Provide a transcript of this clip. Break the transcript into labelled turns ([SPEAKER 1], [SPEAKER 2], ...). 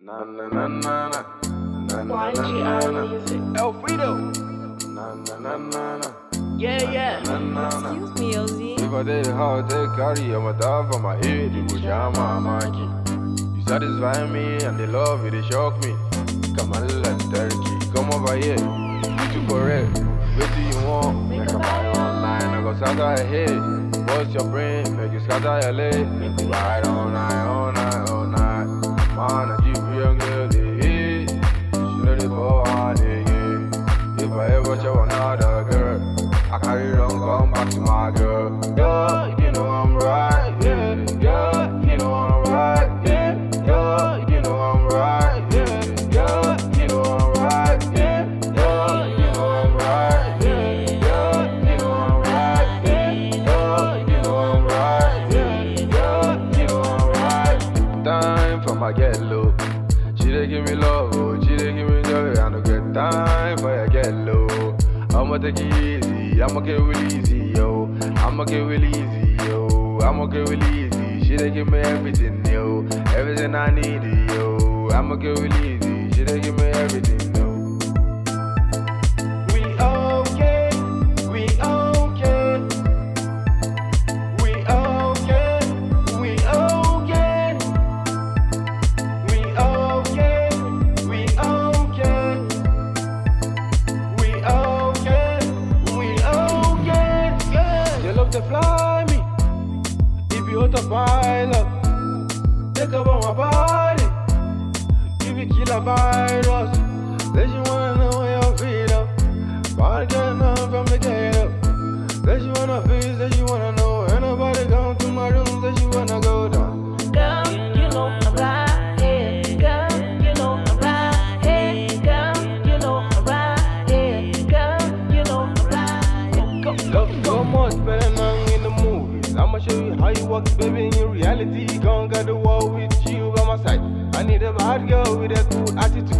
[SPEAKER 1] Na na na na na. Na na na na
[SPEAKER 2] YGR
[SPEAKER 1] na.
[SPEAKER 2] music.
[SPEAKER 3] Elfrido.
[SPEAKER 1] Na na na na na.
[SPEAKER 3] Yeah, yeah.
[SPEAKER 1] Na na na.
[SPEAKER 2] Excuse me, Ozzy.
[SPEAKER 1] If I did how to carry I'm a dog for my head, you would jam my monkey. You satisfy me and the love it, they shock me. Come on, let turkey, come over here. You too correct. What do you want? Make a buy online, I go scatter your head. What's your brain? Make you scatter your leg. Make you ride all night, all night, all night. Man, I keep young girl, eh. She know the ball, yeah. If I ever show another girl, I carry it on, come back to my girl. Yeah, you know I'm right, yeah, yeah, you know I'm right, yeah, yeah, you know I'm right, yeah, yeah, you know I'm right, yeah, yeah, you know I'm right, yeah, yeah, you know I'm right, yeah, yeah, you know I'm right, yeah, yeah, you know I'm right. Time for my get low. She dey give me love, oh, she dey give me joy. I no get time for your get low. I'ma take it easy, I'ma get real easy, yo. I'ma get real easy, yo. I'ma get real easy. She dey give me everything, yo. Everything I need, yo. I'ma get real easy. She dey give me everything, yo. We okay, we okay. We okay, we okay. We okay, we okay. We okay, we okay. Yeah. You love to fly me. If you autopilot, take up on my body. If you kill a virus, then you wanna know how you feel up. Body getting up from the get up. Then you wanna feel, then you wanna know. Ain't nobody come to my room, then you wanna go down.
[SPEAKER 2] Girl, you know I'm right here. Girl, you know I'm right here. Girl, you know I'm right here. Girl, you know I'm right here. Go,
[SPEAKER 1] Love so much better than in the movies. I'ma show you how you work, baby, in reality. Conquer the world with you by my side. I need a bad girl with a cool attitude.